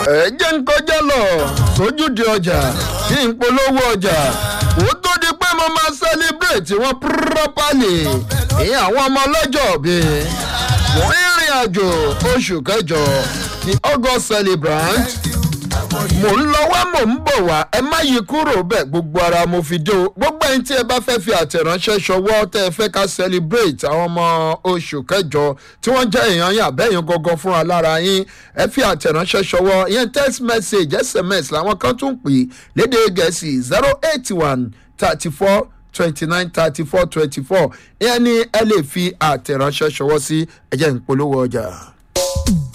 ẹ jẹ́ ń kọjá lọ sójúde ọjà kí n polówó ọjà ó tó di pé mo máa celebrate wọn properly ìyẹn àwọn ọmọ ọlọ́jọ́ bíi wọ́n ìrìn àjò oṣù kẹjọ ní august celebrant mò ń lọ wá mò ń bọ̀ wá ẹ má yí kúrò bẹ́ẹ̀ gbogbo ara mo fi dé o gbogbo ẹni tí ẹ bá fẹ́ fi àtẹ̀ránṣẹ́ ṣọwọ́ tẹ́ ẹ fẹ́ ká celebrate àwọn ọmọ oṣù kẹjọ tí wọ́n jẹ́ èèyàn yín àbẹ́yìn gangan fúnra lára yín ẹ fi àtẹ̀ránṣẹ́ ṣọwọ́ ìyẹn text message sms làwọn kan tún pè lédè gẹ̀ẹ́sì zero eight one thirty four twenty nine thirty four twenty four ìyẹn ni ẹ lè fi àtẹ̀ránṣẹ́ ṣọwọ́ sí ẹ̀jẹ̀ ìpolówó ọjà.